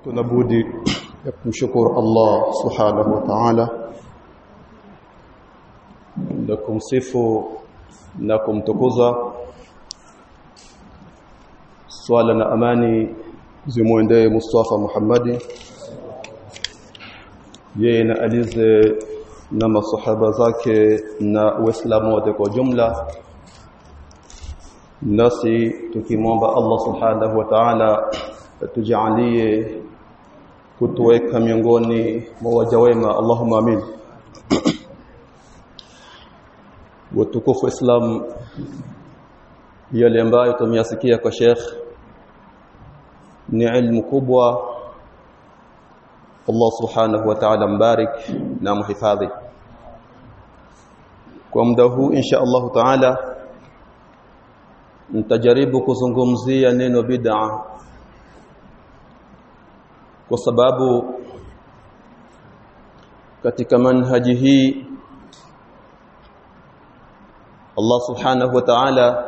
tunabudi ya kumshukuru Allah subhanahu wa ta'ala na kumsifu na kumtukuza swala na amani zimwendee Mustafa Muhammadi yeye na alize na masahaba zake na Uislamu wote kwa jumla nasi tukimwomba Allah subhanahu wa ta'ala tujalie kutuweka miongoni mwa waja wema Allahumma amin watukufu Islam yale ambayo tumeyasikia kwa Sheikh ni ilmu kubwa Allah subhanahu wa ta'ala mbarik na muhifadhi kwa muda huu insha Allah ta'ala nitajaribu kuzungumzia neno bid'a kwa sababu katika manhaji hii Allah subhanahu wa ta'ala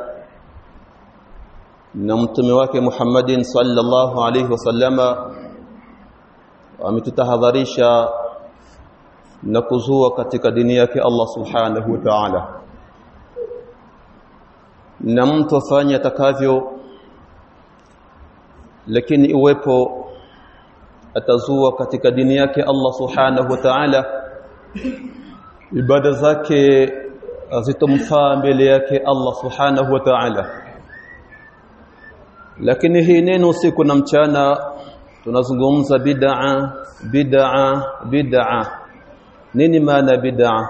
na mtume wake Muhammadin sallallahu alayhi wasallama ametutahadharisha na kuzua katika dini yake Allah subhanahu wa ta'ala na mtu afanye atakavyo lakini iwepo atazua katika dini yake Allah subhanahu wa ta'ala ibada zake azitomfaa mbele yake Allah subhanahu wa ta'ala lakini hii neno usiku na mchana tunazungumza bid'a bid'a bid'a nini maana bid'a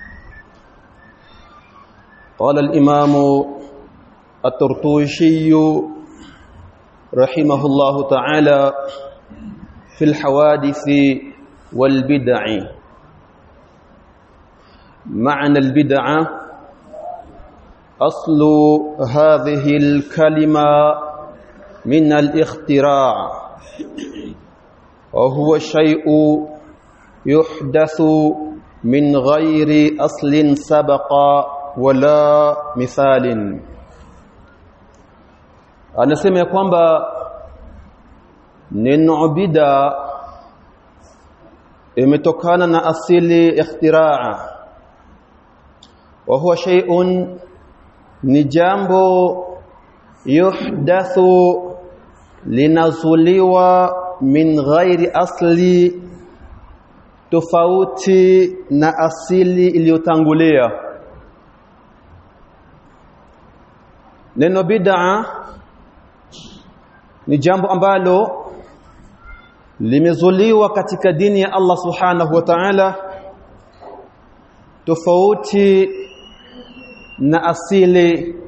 قال الإمام الترطوشي رحمه الله تعالى في الحوادث والبدع معنى البدعة أصل هذه الكلمة من الاختراع وهو شيء يحدث من غير أصل سبق ولا مثال anasema ya kwamba neno bid'a imetokana na asili ikhtiraa wa huwa shay'un ni jambo yuhdathu linazuliwa min ghairi asli tofauti na asili iliyotangulia neno bid'a ni jambo ambalo limezuliwa katika dini ya Allah subhanahu wa ta'ala tofauti na asili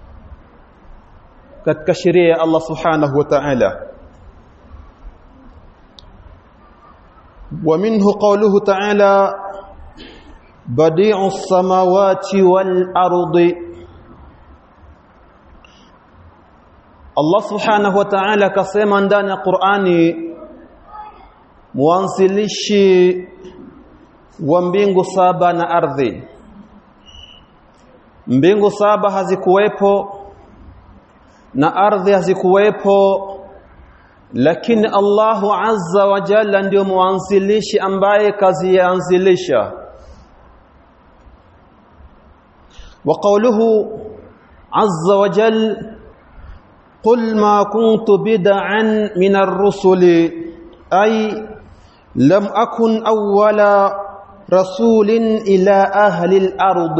katika sheria ya Allah subhanahu wa ta'ala ومنه قوله تعالى بديع السماوات والأرض Allah subhanahu wa ta'ala akasema ndani ya Qur'ani mwanzilishi wa mbingu saba na ardhi mbingu saba hazikuwepo na ardhi hazikuwepo lakini Allahu azza wa jalla ndio mwanzilishi ambaye kazi yaanzilisha wa qawluhu azza wa jalla قل ما كنت بدعا من الرسل أي لم أكن أول رسول إلى أهل الأرض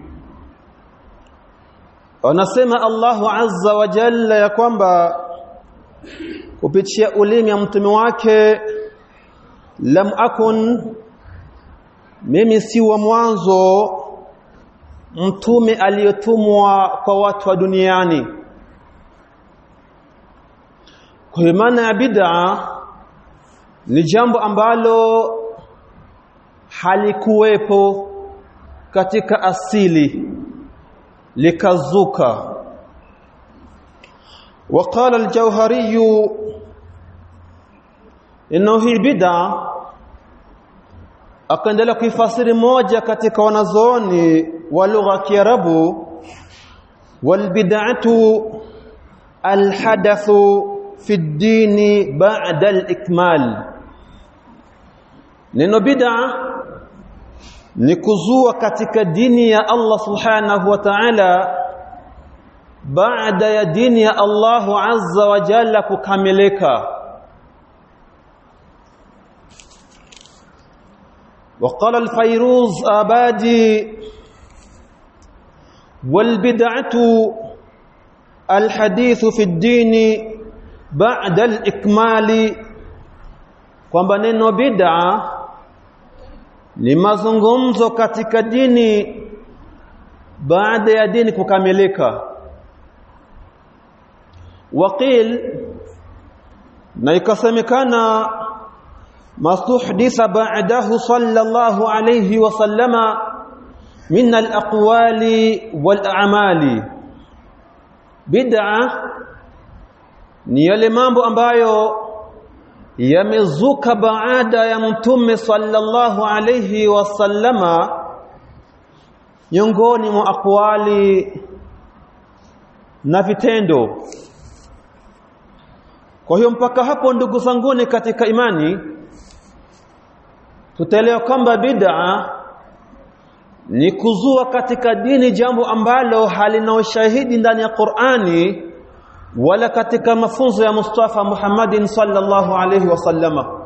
ونسمى الله عز وجل ya kwamba kupitia ulimi ya mtume wake lam akun mimi si wa mwanzo mtume aliyotumwa kwa watu wa duniani kwa maana ya bid'a ni jambo ambalo halikuwepo katika asili likazuka وقال الجوهري انه hii bid'a akaendelea kuifasiri moja katika wanazooni wa lugha ya Kiarabu wal bid'atu alhadathu fi ad-dini ba'da al-ikmal neno bid'a ni kuzua katika dini ya Allah subhanahu wa ta'ala baada ya dini ya Allahu azza wa jalla kukamilika وقال الفيروز آبادي والبدعة الحديث في الدين بعد الإكمال kwamba neno bid'a ni mazungumzo katika dini baada ya dini kukamilika waqil na ikasemekana mastuhditha ba'dahu sallallahu alayhi wa sallama min al-aqwali wal a'mali bid'a ni yale mambo ambayo yamezuka baada ya mtume sallallahu alayhi wasallama miongoni mwa akwali na vitendo kwa hiyo mpaka hapo ndugu zanguni katika imani tutaelewa kwamba bid'a ni kuzua katika dini jambo ambalo halina ushahidi ndani ya Qur'ani wala katika mafunzo ya Mustafa Muhammadin sallallahu alayhi wasallama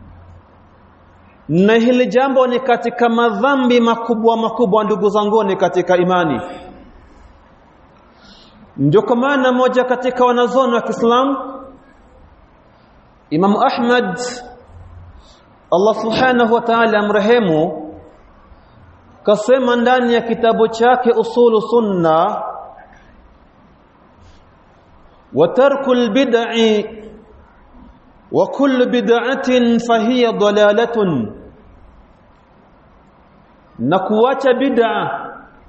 na hili jambo ni katika madhambi makubwa makubwa ndugu zangu ni katika imani ndio kwa maana moja katika wanazoni wa Kiislamu Imam Ahmad Allah subhanahu wa ta'ala amrehemu kasema ndani ya kitabu chake usulu sunna وترك البدع وكل بدعة فهي ضلالة نكواcha bid'a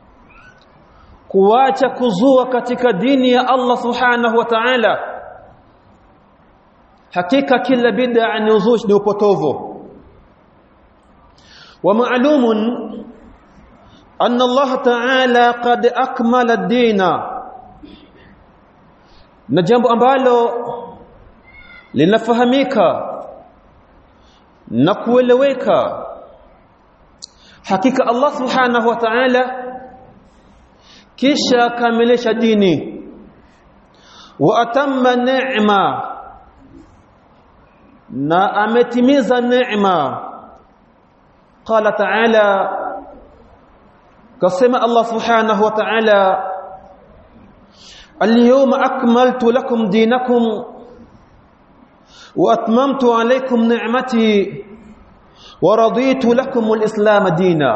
kuacha kuzua katika dini ya Allah subhanahu wa ta'ala hakika kila bid'a ni uzushi ni upotovu wa ma'lumun anna Allah ta'ala qad akmala ad-dina na jambo ambalo linafahamika na kueleweka hakika Allah subhanahu wa ta'ala kisha kamilisha dini wa atamma neema na ametimiza neema qala ta'ala kasema Allah subhanahu wa ta'ala اليوم أكملت لكم دينكم وأتممت عليكم نعمتي ورضيت لكم الإسلام دينا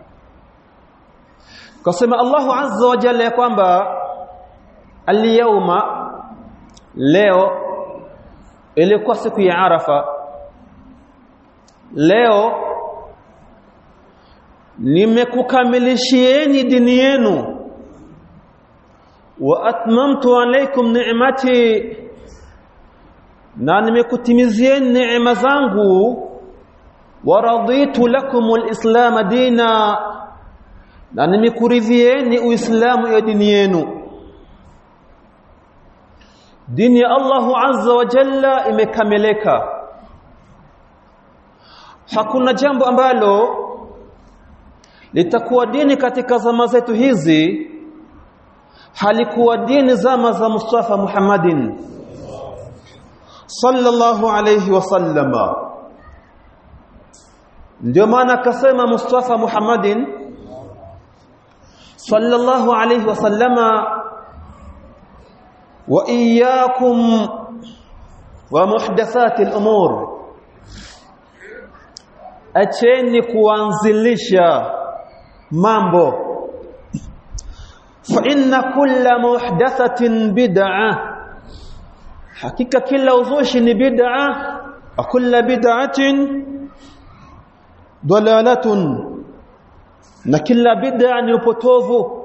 قسم الله عز وجل يقوم اليوم leo ilikuwa siku ya Arafa leo nimekukamilishieni dini yenu wa atmamtu alaykum ni'mati na nimekutimizieni neema zangu wa raditu lakum alislam dina na nimekuridhieni uislamu ya dini yenu dini ya Allahu azza wa jalla imekamileka hakuna jambo ambalo litakuwa dini katika zama zetu hizi halikuwa dini zama za Mustafa Muhammadin sallallahu alayhi wasallama ndio maana akasema Mustafa Muhammadin sallallahu alayhi wasallama wa iyyakum wa muhdathati al-umur acheni kuanzilisha mambo fa inna kulla muhdathatin bid'ah hakika kila uzushi ni bid'ah wa kulla bid'atin dalalatun na kila bid'a ni upotovu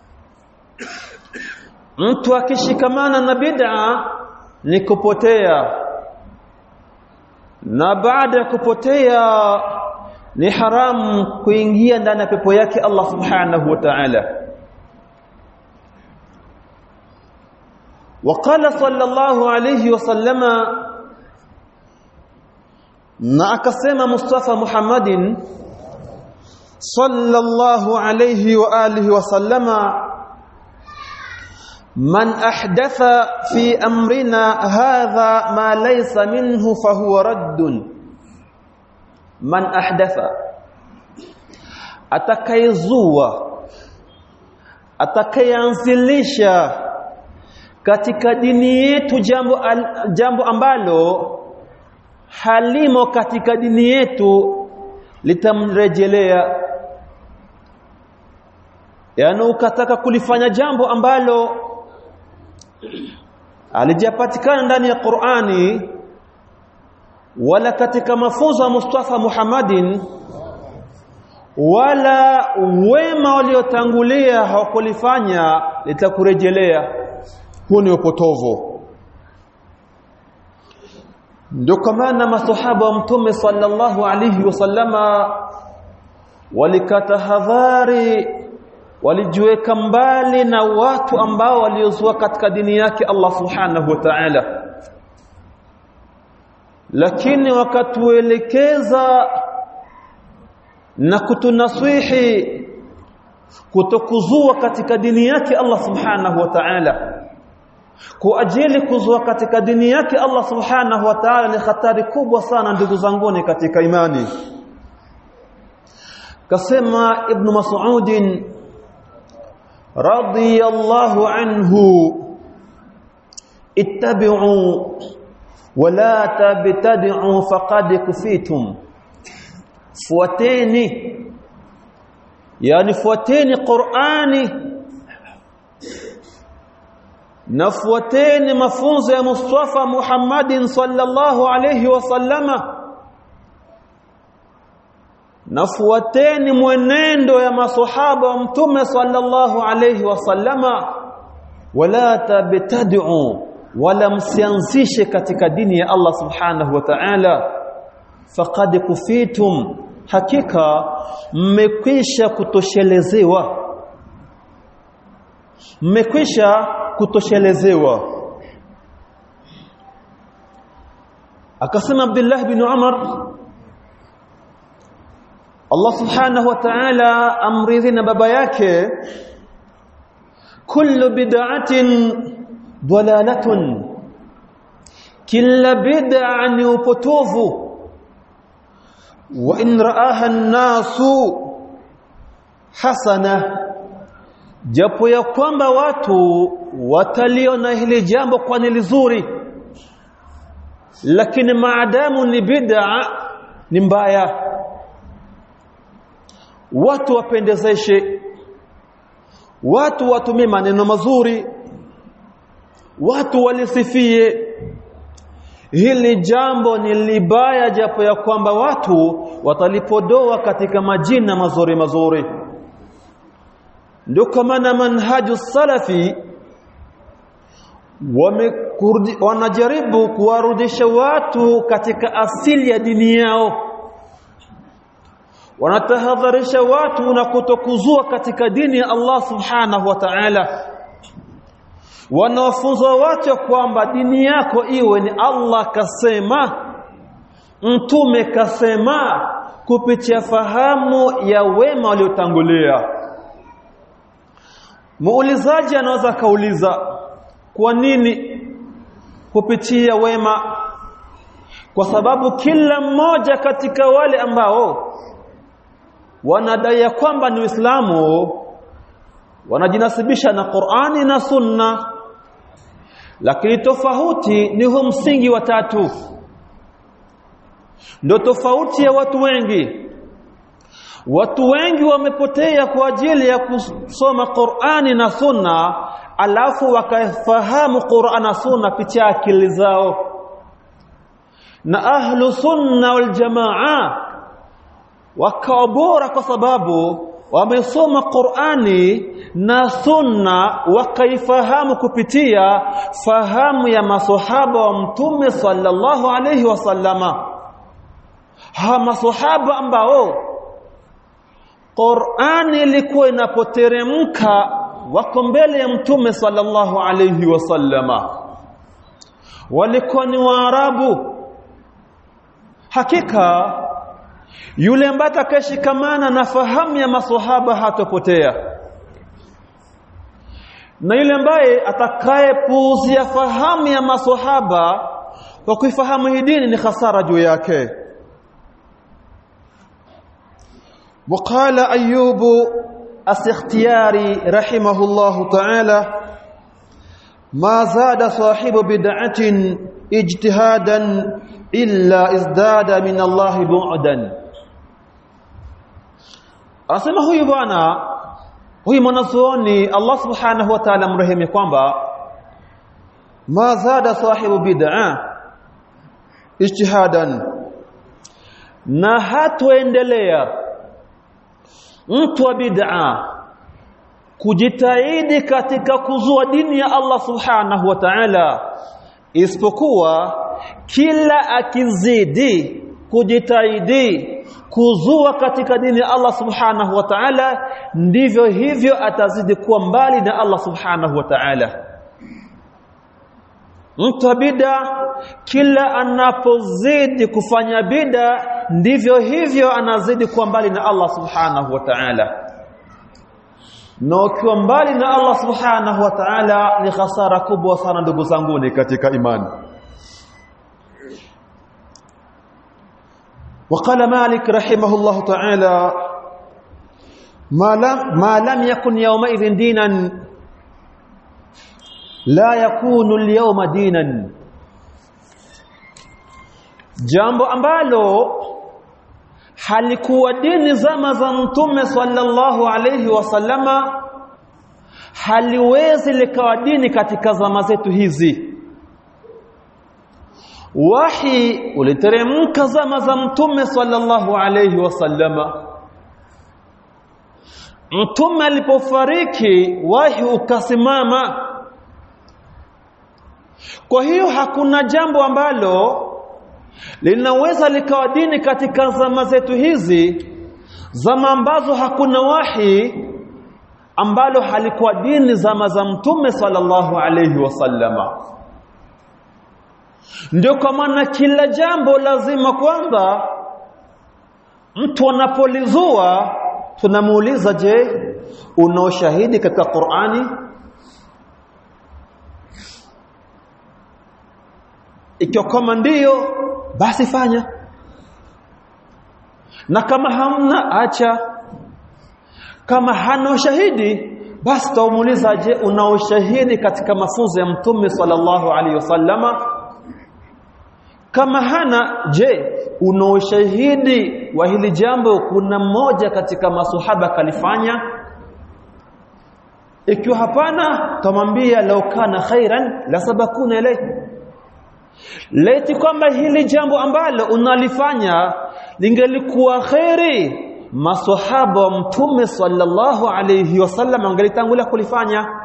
mtu akishikamana na bid'a ni kupotea na baada ya kupotea ni haramu kuingia ndani ya pepo yake Allah subhanahu wa ta'ala وقال صلى الله عليه وسلم na akasema Mustafa Muhammadin sallallahu alayhi wa alihi wa sallama man ahdatha fi amrina hadha ma laysa minhu fahuwa raddun man ahdatha atakayezua atakayeanzilisha katika dini yetu jambo al, jambo ambalo halimo katika dini yetu litamrejelea yaani ukataka kulifanya jambo ambalo alijapatikana ndani ya Qur'ani wala katika mafunzo ya Mustafa Muhammadin wala wema waliotangulia hawakulifanya litakurejelea huu ni upotovu ndio kwa maana masahaba wa mtume sallallahu alayhi wasallama walikatahadhari walijiweka mbali na watu ambao waliozua katika dini yake Allah subhanahu wa ta'ala lakini wakatuelekeza na kutunasihi kutokuzua katika dini yake Allah subhanahu wa ta'ala kwa ajili kuzua katika dini yake Allah subhanahu wa ta'ala ni hatari kubwa sana ndugu zanguni katika imani kasema ibn Mas'ud radiyallahu anhu ittabi'u wala tabtadi'u faqad kufitum fuateni yani fuateni Qur'ani nafuateni mafunzo ya Mustafa Muhammadin sallallahu alayhi wasallama nafuateni mwenendo ya masahaba wa mtume sallallahu alayhi wasallama wala tabtadi'u wala msianzishe katika dini ya Allah subhanahu wa ta'ala faqad kufitum hakika mmekwisha kutoshelezewa mmekwisha kutoshelezewa akasema Abdullah bin Umar Allah subhanahu wa ta'ala amridhi na baba yake kullu bid'atin dalalatun kila bid'a ni upotovu wa in ra'aha an-nasu hasana japo ya kwamba watu wataliona hili jambo kwa ni lizuri lakini maadamu ni bid'a ni mbaya watu wapendezeshe watu watumie maneno mazuri watu walisifie hili jambo ni libaya japo ya kwamba watu watalipodoa katika majina mazuri mazuri ndio kwa maana manhaju salafi wanajaribu kuwarudisha watu katika asili ya dini yao wanatahadharisha watu na kutokuzua katika dini ya Allah subhanahu wa ta'ala wanawafunza watu kwamba dini yako iwe ni Allah kasema mtume kasema kupitia fahamu ya wema waliotangulia muulizaji anaweza kauliza kwa nini kupitia wema kwa sababu kila mmoja katika wale ambao wanadai kwamba ni Uislamu wanajinasibisha na Qur'ani na Sunna lakini tofauti ni huu msingi wa tatu ndio tofauti ya watu wengi watu wengi wamepotea kwa ajili ya kusoma Qur'ani na Sunna alafu wakafahamu Qur'an na Sunna pitia akili zao na ahlu sunna wal jamaa wakawa bora kwa sababu wamesoma Qur'ani na Sunna wakaifahamu kupitia fahamu ya maswahaba wa Mtume sallallahu alayhi wasallama ha maswahaba ambao Qur'ani ilikuwa inapoteremka wako mbele ya mtume sallallahu alayhi wasallama walikuwa ni waarabu hakika yule ambaye atakayeshikamana na fahamu ya maswahaba hatopotea na yule ambaye atakayepuuzia fahamu ya maswahaba kwa kuifahamu hii dini ni hasara juu yake وقال أيوب السختياري رحمه الله تعالى ما زاد صاحب بدعة اجتهادا إلا ازداد من الله بعدا Anasema huyu bwana huyu mwanazuoni Allah Subhanahu wa Ta'ala mrehemu kwamba ma zada sahibu bid'a ijtihadan na hatoendelea mtu wa bid'a kujitahidi katika kuzua dini ya Allah Subhanahu wa Ta'ala isipokuwa kila akizidi kujitahidi kuzua katika dini ya Allah Subhanahu wa Ta'ala ndivyo hivyo atazidi kuwa mbali na Allah Subhanahu wa Ta'ala mtu bida kila anapozidi kufanya bida ndivyo hivyo anazidi kuwa mbali na Allah Subhanahu wa Ta'ala na ukiwa mbali na Allah Subhanahu wa Ta'ala ni hasara kubwa sana ndugu zangu ni katika imani وقال مالك رحمه الله تعالى ما لم ما لم يكن يومئذ دينا لا يكون اليوم دينا jambo ambalo halikuwa dini zama za mtume sallallahu alayhi wasallama haliwezi likawa dini katika zama zetu hizi wahi uliteremka zama za mtume sallallahu alayhi wasallama mtume alipofariki wahi ukasimama kwa hiyo hakuna jambo ambalo linaweza likawa dini katika zama zetu hizi zama ambazo hakuna wahi ambalo halikuwa dini zama za mtume sallallahu alayhi wasallama ndio kwa maana kila jambo lazima kwamba mtu anapolizua tunamuuliza je una ushahidi katika Qur'ani ikiwa kama ndiyo basi fanya na kama hamna acha kama hana ushahidi basi taumuliza je una ushahidi katika mafunzo ya mtume sallallahu alaihi wasallama kama hana je una ushahidi wa hili jambo kuna mmoja katika masuhaba kalifanya ikiwa hapana tamwambia lau kana khairan la sabakuna ilayhi laiti kwamba hili jambo ambalo unalifanya lingelikuwa khairi maswahaba wa mtume sallallahu alayhi wasallam angelitangulia kulifanya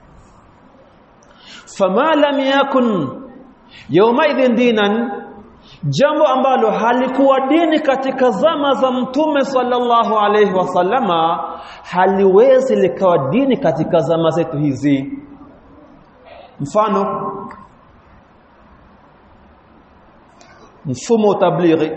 fama lam yakun yawmaidhin dinan jambo ambalo halikuwa dini katika zama za mtume sallallahu alayhi wasallama haliwezi likawa dini katika zama zetu hizi mfano mfumo tablighi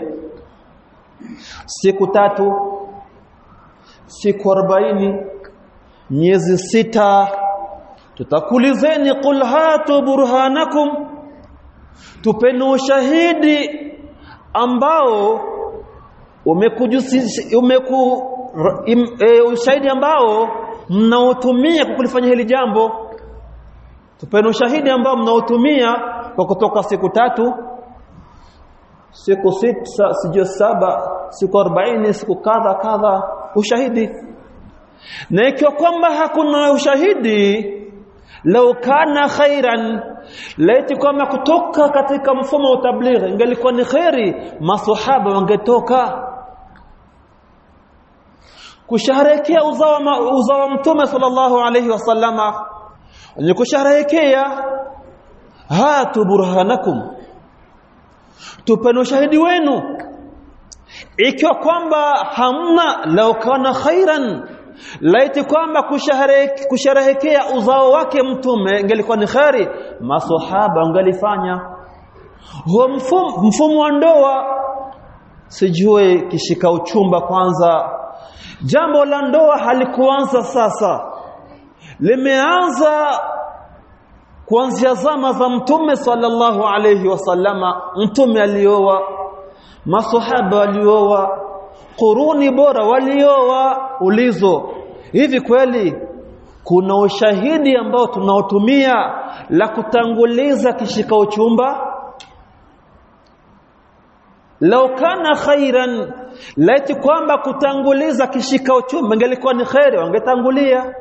siku tatu siku 40 miezi sita tutakulizeni qul hatu burhanakum tupeni ushahidi ambao umekujusisha umeku im, e, ushahidi ambao mnaotumia kwa kulifanya hili jambo tupeni ushahidi ambao mnaotumia kwa kutoka siku tatu siku sita sijui saba siku 40 siku kadha kadha ushahidi na ikiwa kwamba hakuna ushahidi lau kana khairan laiti kwamba kutoka katika mfumo wa tablighi ingelikuwa ni khairi maswahaba wangetoka kusherehekea uzawa uzawa mtume sallallahu alayhi wasallama ni kusherehekea hatu burhanakum tupeni ushahidi wenu ikiwa kwamba hamna lau kana khairan laiti kwamba kusherehekea uzao wake mtume ingelikuwa ni kheri masahaba wangelifanya huo mfumo, mfumo wa ndoa sijue kishika uchumba kwanza jambo la ndoa halikuanza sasa limeanza kuanzia zama za mtume sallallahu alayhi wasallama mtume alioa masahaba walioa quruni bora walioa ulizo hivi kweli kuna ushahidi ambao tunaotumia la kutanguliza kishika uchumba lau kana khairan laiti kwamba kutanguliza kishika uchumba ingelikuwa ni khairi wangetangulia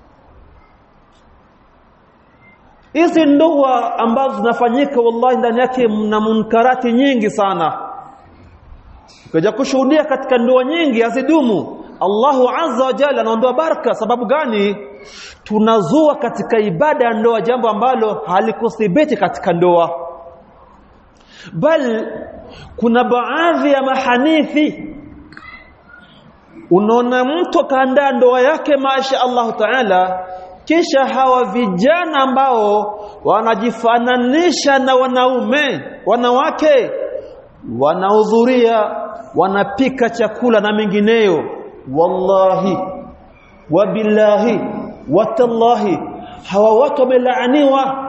hizi ndoa ambazo zinafanyika wallahi ndani yake mna munkarati nyingi sana ukaja kushuhudia katika ndoa nyingi hazidumu Allahu azza wa jalla anaondoa baraka sababu gani tunazua katika ibada ya ndoa jambo ambalo halikuthibiti katika ndoa bal kuna baadhi ya mahanithi unaona mtu akaandaa ndoa yake masha Allahu taala kisha hawa vijana ambao wanajifananisha na wanaume wanawake wanahudhuria wanapika chakula na mengineyo wallahi wabillahi watallahi hawa watu wamelaaniwa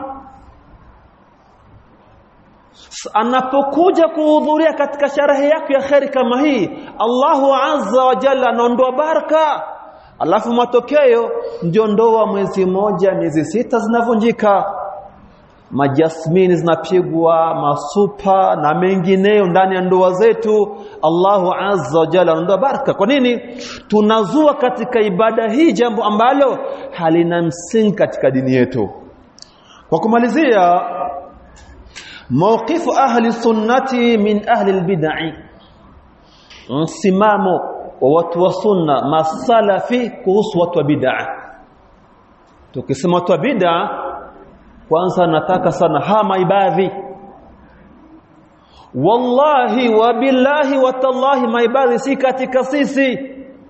anapokuja kuhudhuria katika sherehe yake ya kheri kama hii Allahu azza wa jalla anaondoa baraka alafu matokeo ndio ndoa mwezi moja miezi sita zinavunjika majasmini zinapigwa masupa na mengineyo ndani ya ndoa zetu Allahu azza wa jalla anaondoa baraka kwa nini tunazua katika ibada hii jambo ambalo halina msingi katika dini yetu kwa kumalizia mawqifu ahli sunnati min ahli albid'i msimamo wa watu wa sunna masalafi kuhusu watu wa bid'a tukisema watu wa bid'a kwanza nataka sana hama ibadhi wallahi wa billahi wa tallahi maibadhi si katika sisi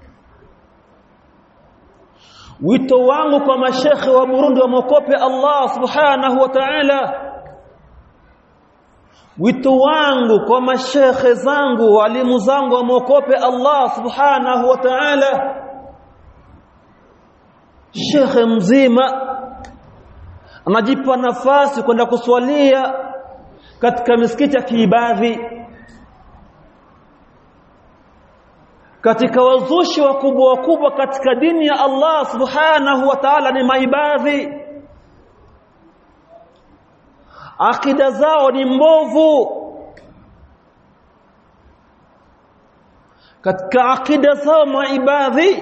wito wangu kwa mashekhe wa Burundi wamokope Allah subhanahu wa ta'ala wito wangu kwa mashekhe zangu walimu zangu wamwokope Allah subhanahu wa ta'ala shekhe mzima anajipa nafasi kwenda kuswalia katika misikiti ya kiibadhi katika wazushi wakubwa wakubwa katika dini ya Allah subhanahu wa ta'ala ni maibadhi akida zao ni mbovu katika akida zao maibadhi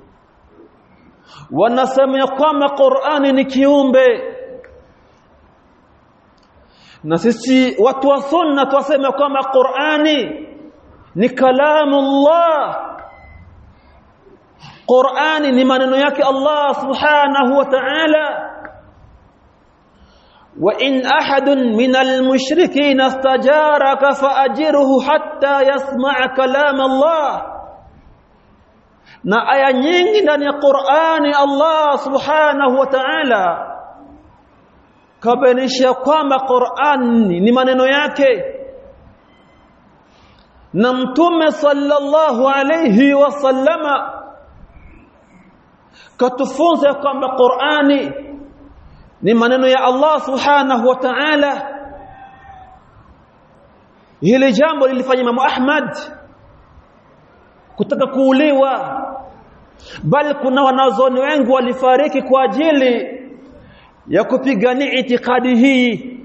wanasema kwamba Qur'ani ni kiumbe na sisi watu wa sunna twasema kwamba Qur'ani ni kalamullah Qur'ani ni maneno yake Allah subhanahu wa ta'ala وإن أحد من المشركين استجارك فأجره حتى يسمع كلام الله na aya nyingi ndani ya Qur'ani Allah Subhanahu wa Ta'ala kabainisha kwamba Qur'ani ni maneno yake na mtume sallallahu alayhi wasallama katufunza kwamba Qur'ani ni maneno ya Allah subhanahu wa ta'ala hili jambo lilifanya Imam Ahmad kutaka kuuliwa bali kuna wanazoni wengi walifariki kwa ajili ya kupigania itikadi hii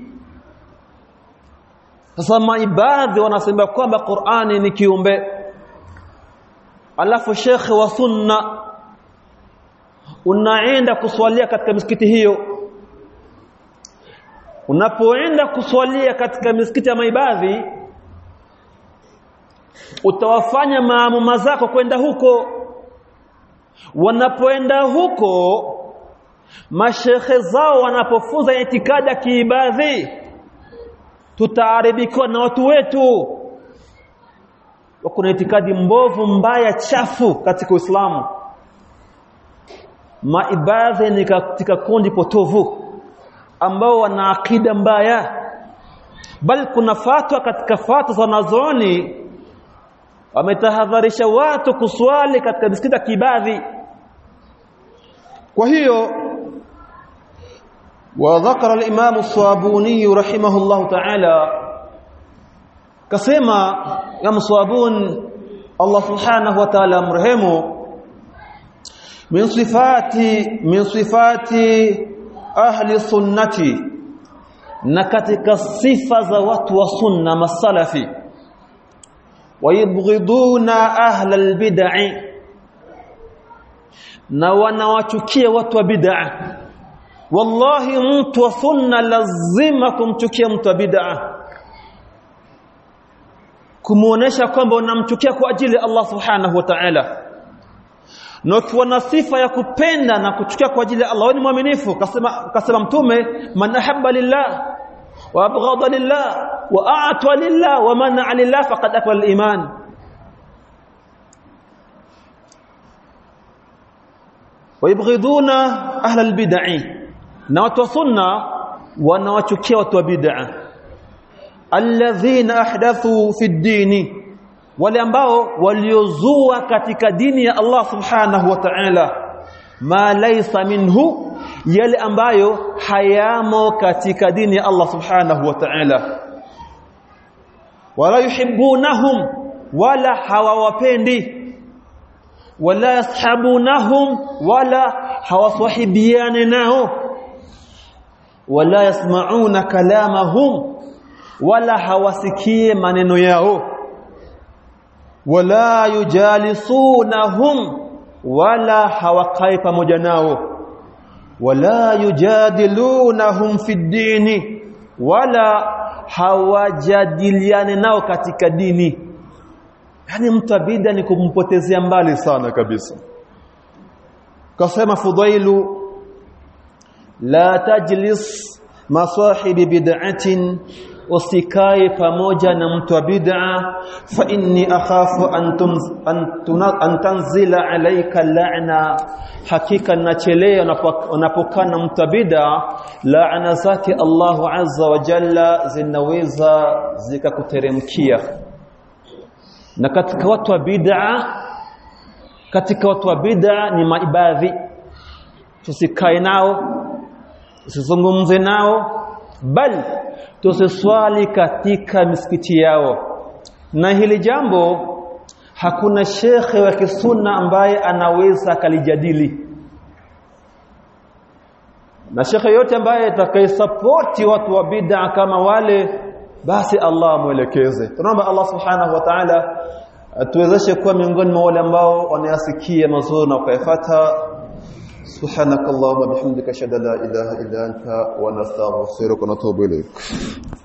sasa maibadhi wanasema kwamba Qur'ani ni kiumbe alafu shekhe wa sunna unaenda kuswalia katika misikiti hiyo unapoenda kuswalia katika misikiti ya maibadhi utawafanya maamuma zako kwenda huko wanapoenda huko mashekhe zao wanapofunza itikadi ya kiibadhi tutaaribikiwa na watu wetu kuna itikadi mbovu mbaya chafu katika Uislamu maibadhi ni katika kundi potovu ambao wana akida mbaya bali kuna fatwa katika fatwa za wanazuoni wametahadharisha watu kuswali katika misikiti ya kibadhi kwa hiyo وذكر الإمام الصابوني رحمه الله تعالى كسما يا مصابون الله سبحانه وتعالى مرحمه من صفات من صفات أهل السنة نكتك صفة ذوات وسنة السلف ويبغضون أهل البدع na wanawachukia watu wa bid'a wallahi mtu wa sunna lazima kumchukia mtu wa bid'a kumuonesha kwamba unamchukia kwa ajili ya Allah subhanahu wa ta'ala na ukiwa na sifa ya kupenda na kuchukia kwa ajili ya Allah ni mwaminifu kasema kasema mtume man ahabba lillah wa abghada lillah wa a'ta lillah wa mana lillah faqad akmala al-iman ويبغضون أهل البدع na watu wa sunna wanawachukia watu wa bid'a alladhina ahdathu fi dini wale ambao waliozua katika dini ya Allah subhanahu wa ta'ala ma laysa minhu yale ambayo hayamo katika dini ya Allah subhanahu wa ta'ala wala yuhibbunahum wala hawawapendi wala yashabunahum wala hawaswahibiane nao wala yasmauna kalamahum wala hawasikie maneno yao wala yujalisunahum wala hawakai pamoja nao wala yujadilunahum fi dini wala hawajadiliane nao katika dini yani mtabida ni kumpotezea mbali sana kabisa kasema fudailu la tajlis masahibi bid'atin usikae pamoja na mtu wa bid'a fa inni akhafu an an tanzila alayka la'na hakika nachelea unapokana mtu wa bid'a la'na zake Allahu azza wa jalla zinaweza zikakuteremkia na katika watu wa bid'a katika watu wa bid'a ni maibadhi tusikae nao usizungumze nao bali tusiswali katika misikiti yao na hili jambo hakuna shekhe wa kisunna ambaye anaweza akalijadili na shekhe yote ambaye atakayesapoti watu wa bid'a kama wale basi Allah mwelekeze tunaomba Allah subhanahu wa ta'ala atuwezeshe kuwa miongoni mwa wale ambao wanayasikia mazuri na kuyafuata subhanakallahumma bihamdika ashhadu an la ilaha illa anta wa nastaghfiruka wa natubu ilayk